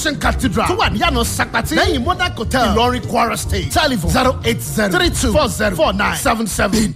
cathedral tó wà níyànà sakpati lẹ́yìn monarch hotel ìlọrin kwara state telephone zero eight zero three two four zero four nine seven seven.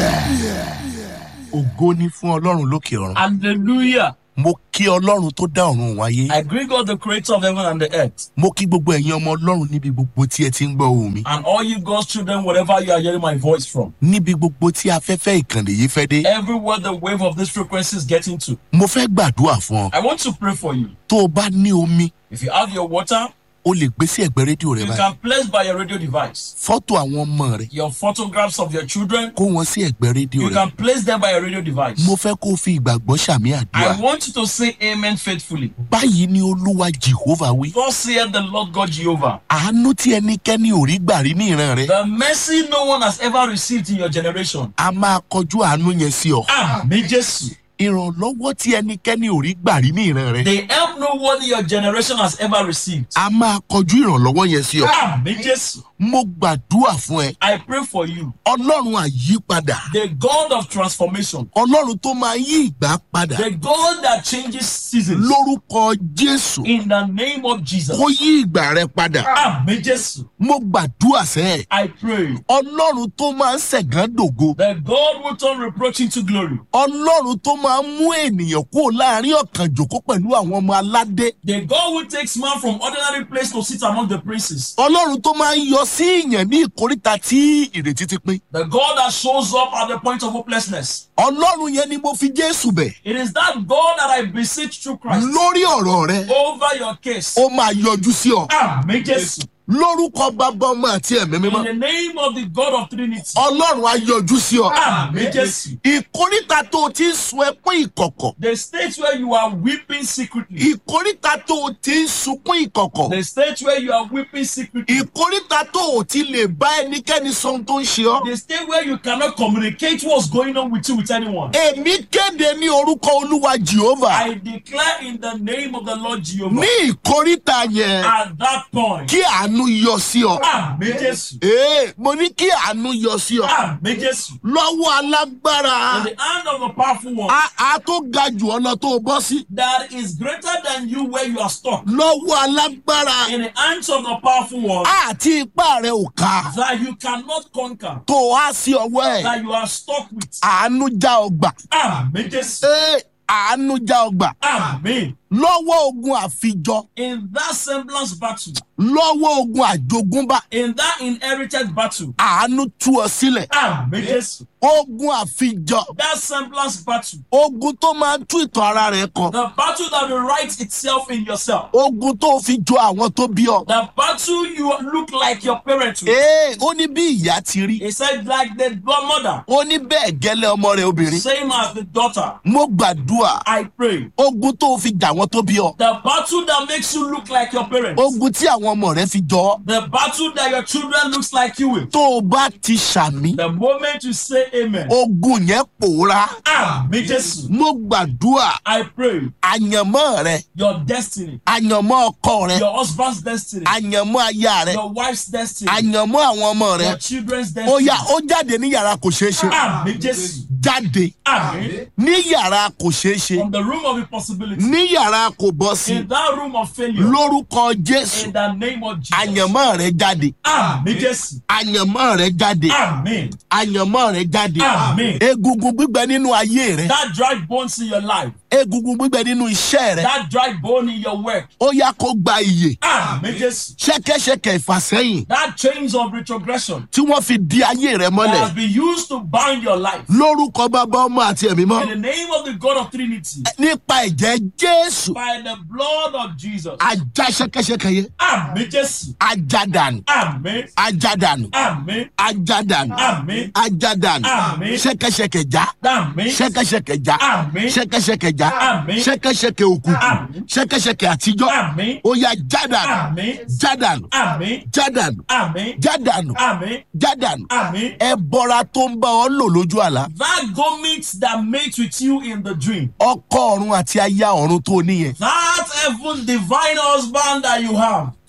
ògo ni fún ọlọ́run lókè ọ̀run. Hallelujah. mo kí ọlọ́run tó dá ọ̀run wáyé. I greet God, the creator of heaven and the earth. mo kí gbogbo ẹ̀yin ọmọ ọlọ́run níbi gbogbo tí ẹ ti ń gbọ́ ohùn mi. And all you God's children, wherever you are hearing my voice from. níbi gbogbo tí afẹ́fẹ́ ìkànnì yìí fẹ́ dé. Everywhere the wave of this frequency is getting to. mo fẹ́ gbàdúrà fún ọ. I want to pray for you. tó o bá ní omi If you have your water, o lè gbé sí ẹ̀gbẹ́ rédíò rẹ you báyìí. can place by your radio device. fọ́tò àwọn ọmọ rẹ Your photographs of your children, kó wọn sí ẹ̀gbẹ́ rédíò you rẹ. can place them by your radio device. mo fẹ́ kó o fi ìgbàgbọ́ sàmì I àdúrà. want you to say amen faithfully. báyìí ni olúwa jehova wí. God saith the Lord God Jehovah. àánú tí ẹnikẹ́ni ò rí gbà rí ní ìran rẹ. The mercy no one has ever received in your generation. a máa kọjú àánú yẹn sí ọ. Amen. Jesus. ìrànlọ́wọ́ tí ẹnikẹ́ni ò rí gbà rí ní ìran rẹ. The help no one in your generation has ever received. a máa kọjú ìrànlọ́wọ́ yẹn sí ọ. Amen. Jesus. mo gbàdúrà fún ẹ. I pray for you. ọlọ́run àyípadà. The God of transformation. ọlọ́run tó máa yí ìgbà padà. The God that changes seasons. lórúkọ jésù In the name of Jesus. kó yí ìgbà rẹ padà. Amen. Jesus. mo gbàdúrà sẹ́ ẹ̀. I pray. ọlọ́run tó máa ń ṣẹ̀gán dògo. The God will turn reproach into glory. ọlọ́run tó máa ń mú ènìyàn kúrò láàrin ọ̀kan jòkó pẹ̀lú àwọn ọmọ aládé. The God who takes man from ordinary place to sit among the princes. ọlọ́run tó máa ń yọ sí ìyàn ní ìkóríta tí ìrètí ti pín. The God that shows up at the point of hopelessness. ọlọ́run yẹn ni mo fi jésù bẹ̀. It is that God that I beseech through Christ lórí ọ̀rọ̀ rẹ over your case. ó máa yọjú sí ọ. Amen. Jesus. lórúkọ bàbá ọmọ àti ẹ̀mí In mímọ́. the name of the God of Trinity. ọlọ́run á yọjú sí ọ. Amen. Jesus. ìkóríta tó o ti ń sun ẹkún ìkọ̀kọ̀. The state where you are weeping secretly. ìkóríta tó o ti ń sunkún ìkọ̀kọ̀. The state where you are weeping secretly. ìkóríta tó o ti lè bá ẹnikẹ́ni sọ ohun tó ń ṣe ọ́. The state where you cannot communicate what's going on with you with anyone. èmi kéde ní orúkọ olúwa jehova. I declare in the name of the Lord Jehovah. ní ìkóríta yẹn At that point. kí àánú yọ sí ọ. Amen. Jesus. ee mo ní kí àánú yọ sí ọ. Amen. Jesus. lọ́wọ́ alágbára In the hand of the powerful one a a tó ga jù ọ lọ tó o bọ́ sí. that is greater than you where you are stuck. lọ́wọ́ alágbára In the hands of the powerful one àti ipá rẹ ò ká that you cannot conquer. tó o á sí ọwọ́ ẹ̀ That you are stuck with. àánú já ọgbà. Amen. Jesus. ee àánú já ọgbà. Amen. lọ́wọ́ ogun àfijọ In that semblance battle, lọ́wọ́ ogun àjogúnbá in that inherited battle, àánú tú ọ sílẹ̀. Amen. Jesus. ogun àfijọ That semblance battle, ogun tó máa ń tú ìtàn ara rẹ kọ the battle that will write itself in yourself, ogun tó fi jọ àwọn tó bí ọ. the battle you look like your parents with. ee ó ní bí ìyá ti rí He said, like the mother, ó ní bẹ́ẹ̀ gẹ́lẹ́ ọmọ rẹ obìnrin. same as the daughter. mo gbàdúrà I pray. ogun tó fi jà àwọn tó bí ọ. The battle that makes you look like your parents. ogun tí àwọn ọmọ rẹ fi jọ ọ. The battle that your children looks like you with. tó o bá ti ṣàmì The moment you say amen. ogun yẹn pòórá. Amen. Jesus. mo gbàdúrà I pray àyànmọ́ rẹ your destiny, àyànmọ́ ọkọ rẹ your husband's destiny, àyànmọ́ aya rẹ your wife's destiny, àyànmọ́ àwọn ọmọ rẹ your children's ó destiny. yá ó jáde ní yàrá kò ṣeé ṣe Amen. Jesus. jáde Amen. ní yàrá kò ṣeé ṣe From the room of impossibility, ní yàrá kò bọ́ sí in that room of failure, lórúkọ jésù in the name of Jesus. àyànmọ́ rẹ jáde Amen. Jesus. àyànmọ́ rẹ jáde Amen. àyànmọ́ rẹ jáde Amen. egungun gbígbẹ nínú ayé rẹ That dry bones in your life, egungun gbígbẹ nínú iṣẹ́ rẹ that dry bone in your work. ó yá kó gba iyè Amen. Jesus. ṣẹ́kẹ́ṣẹkẹ̀ ìfàsẹ́yìn That chains of retrogression tí wọ́n fi di ayé rẹ that mọ́lẹ̀ has been used to bind your life. lórúkọ bàbá ọmọ àti ẹ̀mí mọ́ In the name of the God of Trinity, nípa ẹ̀jẹ̀ jésù by the blood of Jesus. ajá ṣẹ́kẹ́ṣẹkẹ̀ yẹn Amen. Jesus. ajádànù Amen. ajádànù Amen. ajádànù Amen. ajádànù Amen. ṣẹ́kẹ́ṣẹkẹ̀ já Amen. ṣẹ́kẹ́ṣẹkẹ̀ já Amen. ṣẹ́kẹ́ṣẹkẹ̀ já Amen. ṣẹ́kẹ́ṣẹkẹ̀ òkùnkùn Amen. ṣẹ́kẹ́ṣẹkẹ̀ àtijọ́ Amen. ó yá jádànù Amen. jádànù Amen. jádànù Amen. jádànù Amen. jádànù Amen. ẹbọra tó ń bá ọ lò lójú àlá That garment that mate with you in the dream. ọkọ ọ̀run àti aya ọ̀run tó níyẹn That heaven divine husband that you have.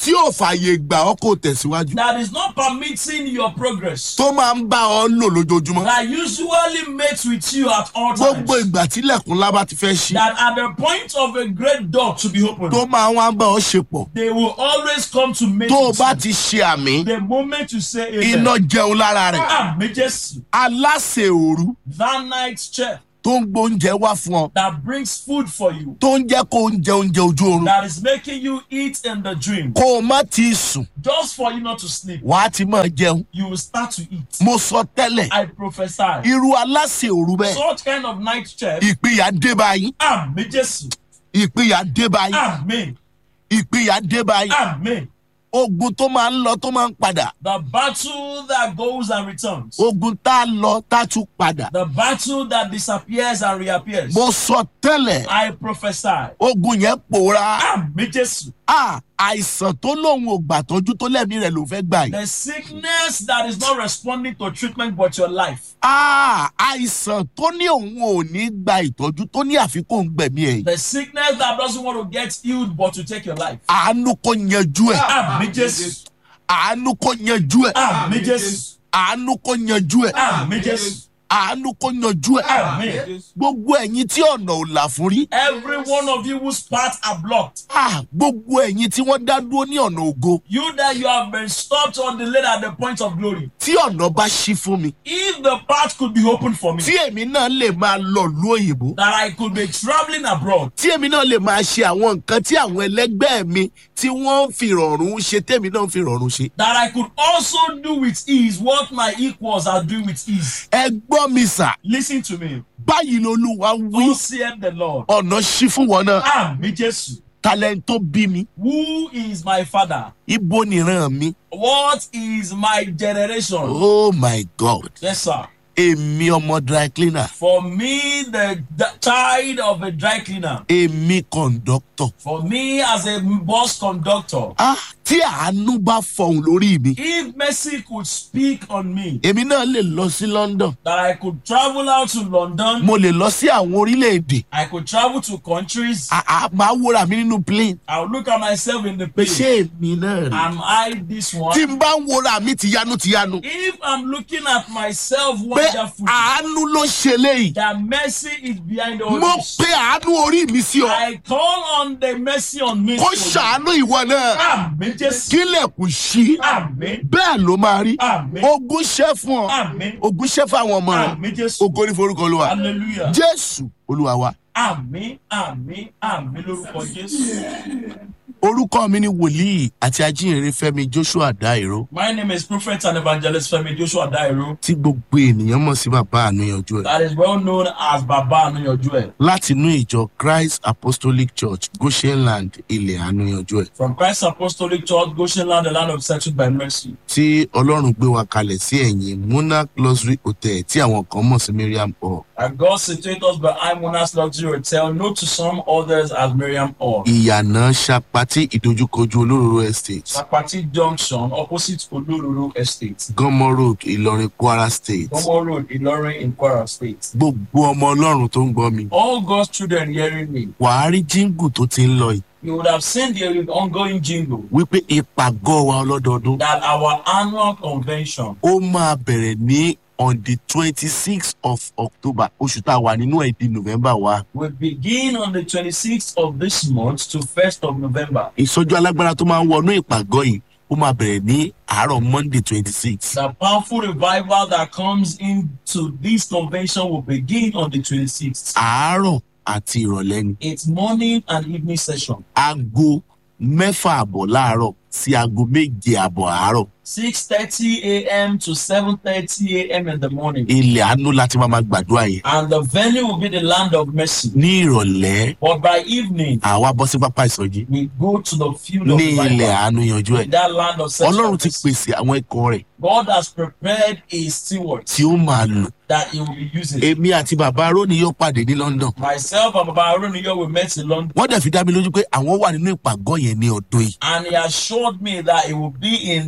tí ò fààyè gbà ọ́ kó tẹ̀síwájú that is not permitting your progress, tó máa ń bá ọ lò lójoojúmọ́ that usually mates with you at all times, gbogbo ìgbà tílẹ̀kùn lábá ti fẹ́ ṣí that at the point of a great door to be opened, tó máa wá bá ọ ṣe pọ̀ they will always come to mate tó o with bá you. ti ṣe àmì The moment you say iná amen, jẹun lára rẹ̀ Àmì Jésù, aláṣẹ òru that night chef tó ń gbóúnjẹ wá fún ọ that brings food for you, tó ń jẹ́ kó ń jẹ oúnjẹ ojú oorun that is making you eat in the dream, kó o má ti sùn just for you not to sleep, wàá ti máa jẹun you will start to eat. mo sọ tẹ́lẹ̀ I prophesy. irú aláṣẹ òru bẹ́ẹ̀ Such kind of night chef, ìpínyà dé báyìí Àmì Jésù, ìpínyà dé báyìí Àmì, ìpínyà dé báyìí Àmì. ogun tó máa ń lọ tó máa ń padà The battle that goes and returns, ogun tá a lọ tá a tún padà the battle that disappears and reappears. mo sọ tẹ́lẹ̀ I prophesy. ogun yẹn pòórá Àmì Jésù. a àìsàn tó lóun ò gbà tọ́jú tó lẹ́mí rẹ̀ ló fẹ́ gbà yìí The sickness that is not responding to treatment but your life. a àìsàn tó ní òun ò ní gba ìtọ́jú tó ní àfikún gbẹ̀mí ẹ̀ yìí The sickness that doesn't want to get healed but to take your life. àánú kò yanjú ẹ̀ Àmì Jésù. àánú kò yanjú ẹ̀ Àmì Jésù. àánú kò yanjú ẹ̀ Àmì Jésù. àánú kò yanjú ẹ̀ Àmì. gbogbo ẹ̀yin tí ọ̀nà ò là fún rí Every one of you whose paths are blocked. Ah, gbogbo ẹ̀yin tí wọ́n dá dúró ní ọ̀nà ògo You that you have been stopped or delayed at the point of glory. tí ọ̀nà bá ṣí fún mi If the path could be opened for me, tí èmi náà lè máa lọ ìlú òyìnbó that I could be traveling abroad, tí èmi náà lè máa ṣe àwọn nǹkan tí àwọn ẹlẹgbẹ́ mi tí wọ́n ń fi rọ̀rùn ṣe tèmi náà ń fi rọ̀rùn ṣe. that I could also do with ease what my equals are doing with ease. ẹ gbọ́ mi sà Listen to me. báyìí lolúwa wí Who said the Lord? ọ̀nà ṣí fún wọn náà Àmì Jésù. talent tó bí mi Who is my father? ibo nìran mi What is my generation? oh my god Yes, sir. èmi ọmọ dry cleaner For me, the, the child of a dry cleaner. èmi conductor For me, as a bus conductor. ah tí àánú bá fọhùn lórí mi If mercy could speak on me, èmi náà lè lọ sí london that I could travel out to London, mo lè lọ sí àwọn orílẹ̀-èdè I could travel to countries, Ah, ah, máa wúra mi nínú plane I would look at myself in the pé plane. ṣé èmi náà rí Am I this tí one? n bá ń wúra mi tìyanu tìyanu If I'm looking at myself pé wonderfully, àánú ló ṣe léyìí that mercy is behind all mo this. pe àánú orí mi sí ọ I call on the mercy on me. kó ṣàánú ìwọ náà Àmì Jésù. kílẹ̀kùn ṣí Àmì. bẹ́ẹ̀ ló máa rí Àmì. ogún ṣẹ́ fún ọ Àmì. ogún ṣẹ́ fún àwọn ọmọ rẹ Àmì Jésù. ogo ní forúkọ olúwa Hallelujah. jésù olúwa wa Àmì àmì àmì lórúkọ Jésù. orúkọ mi ni wòlíì àti ajínrere fẹmi joshua dairo My name is Prophet and Evangelist Femi Joshua Dairo. tí gbogbo ènìyàn mọ̀ sí bàbá àníyànjú ẹ̀ That is well known as Baba Anuyanju ẹ. láti inú ìjọ christ apostolic church goshenland ilẹ̀ àníyànjú ẹ̀ From Christ Apostolic Church, Goshen Land, the land of settled by mercy. tí ọlọ́run gbé wa kalẹ̀ sí ẹ̀yìn monarch luxury hotel tí àwọn kan mọ̀ sí miriam hall And God situated us behind Mona's Luxury Hotel, known to some others as Miriam Hall. ìyànà sapati ìdojúkojú olóróró estate Sapati Junction, opposite Olororo Estate. gánmọ road ìlọrin kwara state Gomo Road, Ilorin in Kwara State. gbogbo ọmọ ọlọ́run tó ń gbọ́ mi All God's children hearing me, wàá rí jíǹgù tó ti ń lọ yìí you would have seen the ongoing jingle wípé ìpàgọ́ wa ọlọ́dọọdún that our annual convention ó máa bẹ̀rẹ̀ ní on the twenty sixth of october oṣù tá a wà nínú ẹ̀ di november wa will begin on the 26th of this month to 1st of November. ìsọjú alágbára tó máa ń wọnú ìpàgọ́ yìí ó máa bẹ̀rẹ̀ ní àárọ̀ monday twenty six The powerful revival that comes into this convention will begin on the 26th. àárọ̀ àti ìrọ̀lẹ́ ni It's morning and evening session. aago mẹ́fà àbọ̀ láàárọ̀ sí aago méje àbọ̀ àárọ̀ 6.30 a.m. to 7.30 a.m. in the morning. ilẹ̀ àánú láti máa ma gbàdúrà yẹn And the venue will be the land of mercy. ní ìrọ̀lẹ́ But by evening, àwa bọ́ sí pápá ìsọjí we go to the field of ní ilẹ̀ revival. àánú yanjú ẹ̀ In that land of ọlọ́run ti such pèsè àwọn ikọ̀ rẹ̀ God has prepared a steward tí ó máa lò that he will be using. èmi àti bàbá aróni yóò pàdé ní london Myself and Baba Aruniyo we met in London. wọ́n dẹ̀ fi dá mi lójú pé àwọn wà nínú ìpàgọ́ yẹn ní ọdún yìí And he assured me that he will be in their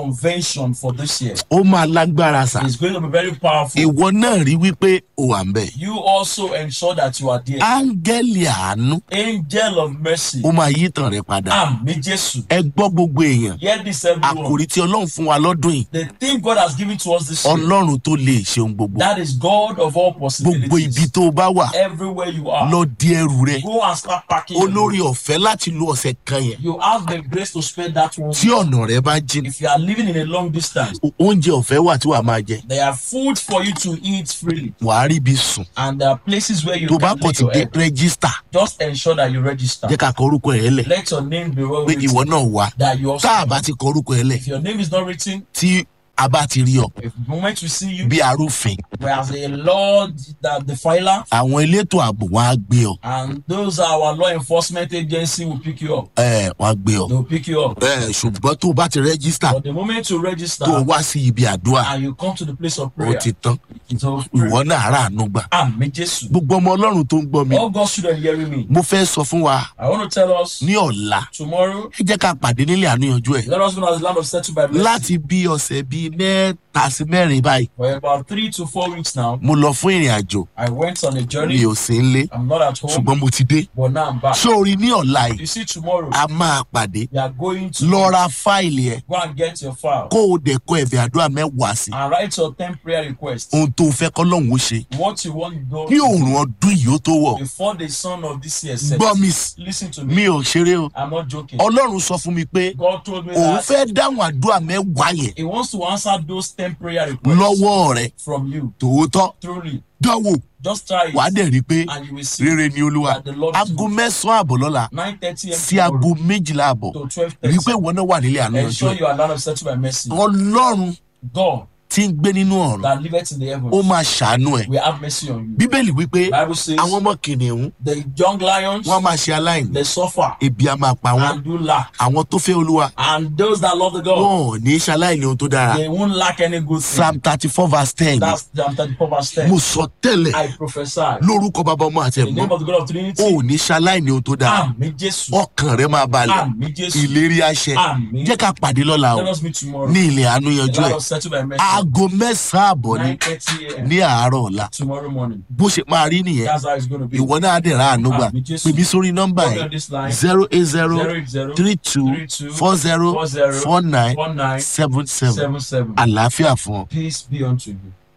convention for this year. ó máa lágbára sà It's going to be very powerful. ìwọ náà rí wípé o wà ń bẹ̀ You also ensure that you are there. áńgẹ́lì àánú Angel of mercy. ó máa yí tàn rẹ padà Àmì Jésù. ẹ gbọ́ gbogbo èèyàn Hear this everyone. àkòrí tí ọlọ́run fún wa lọ́dún yìí The thing God has given to us this year. ọlọ́run tó lè ṣe ohun gbogbo That is God of all gbogbo ibi possibilities. tó o bá wà Everywhere you are. lọ di ẹrù rẹ Go and start packing. your olórí ọ̀fẹ́ láti lo ọ̀sẹ̀ kan yẹn You have the grace to spend that one. tí ọ̀nà rẹ bá jìn If you are living in a long distance, o- oúnjẹ ọ̀fẹ́ wà tí wàá máa jẹ there are food for you to eat freely, wàá rí ibi sùn and there are places where you tó bá can kàn lay ti your dé head. rẹ́gísítà Just ensure that you register. jẹ́ ká kọ orúkọ ẹ̀ lẹ̀ Let your name be well pé ìwọ written. náà wà That you also. tá a bá ti kọ orúkọ ẹ̀ lẹ̀ If your name is not written, tí a bá ti rí ọ if the moment we see you, bí arúfin whereas a Lord that the filer, àwọn elétò ààbò wọn á gbé ọ and those are our law enforcement agency will pick you up. ẹ wọn á gbé ọ They will pick you up. ẹ ṣùgbọ́n tó o bá ti rẹ́gísítà But the moment you register tó o wá sí ibi àdúrà and you come to the place of ó prayer, ti tán it's all ìwọ náà rà àánú gbà Amen. Jesus. gbogbo ọmọ ọlọ́run tó ń gbọ́ mi All God's children hearing me. mo fẹ́ sọ fún wa I want to tell us ní ọ̀la tomorrow, ẹ jẹ́ ká pàdé nílé àníyànjú ẹ̀ let us know as the land of settled by blessing. láti bí ọ̀sẹ̀ bíi mẹ́ta sí mẹ́rin báyìí For about three to four weeks now, mo lọ fún ìrìn àjò I went on a mi journey. ò sí nlé I'm not at home, ṣùgbọ́n mo ti dé but now I'm back. sórí ní ọ̀la yìí You see, tomorrow, a máa pàdé we are going to lọ ra fáìlì ẹ̀ go and get your file kó o dẹ̀ kọ ẹ̀bẹ̀ àdúrà mẹ́wàá sí and write your 10 prayer requests. ohun tó fẹ́ kọ́ lọ́hùn ó ṣe What you want God kí to òòrùn ọdún yìí ó tó wọ̀ do before the sun of this year sets. gbọ́ mi s- Listen to me. mi ò ṣeré o I'm not joking. ọlọ́run sọ fún mi pé God told me òun that fẹ́ dáhùn àdúrà mẹ́wàá yẹn He wants to answer those 10 prayer requests lọ́wọ́ rẹ̀ from you. tòótọ́ Truly. dánwò Just try wàá it. dẹ̀ rí i pé And you will see rere ni olúwa that the Lord is aago good. mẹ́sàn-án àbọ̀ lọ́la 9.30 sí a.m. aago tomorrow méjìlá àbọ̀ to rí i pé 12.30. ìwọ náà wà nílé àánú ọjọ́ Ensure ẹ̀ you are land of settled by mercy. ọlọ́run God tí ń gbé nínú ọ̀run that liveth in the ó heavens máa ṣàánú ẹ̀ will have mercy on you. bíbélì wípé Bible says àwọn ọmọ kìnìún the young lions wọn á máa ṣe aláìní they suffer ebi á máa pa wọn and do lack. àwọn tó fẹ́ olúwa And those that love the God, wọn ò ní í ṣaláìní ohun tó dára they won't lack any good thing. psalm thirty four verse ten That's Psalm 34 verse mo 10. sọ tẹ́lẹ̀ I prophesy. lórúkọ bàbá ọmọ àti In the ẹ̀gbọ́n name of the God of o Trinity. ò ní ṣaláìní ohun tó dára Àmì Jésù. ọkàn rẹ máa balẹ̀ Àmì Jésù. ìlérí àṣẹ Àmì. jẹ́ ká pàdé lọ́la o Let us meet tomorrow. ní ilẹ̀ àánú The yanjú land ẹ̀ of settled by mercy. aago mẹ́sàn-án àbọ̀ ni 9.30 a.m. ní àárọ̀ ọ̀la tomorrow morning. bó ṣe máa rí nìyẹn That's how it's going to be. ìwọ náà á dẹ̀ ra àánú gbà Àmì Jésù. pè mí sórí nọ́mbà Call me yẹn on this line. zero eight zero 080 three two 32 four zero 40 four nine 49 seven seven 77. àlàáfíà fún ọ. Peace be unto you.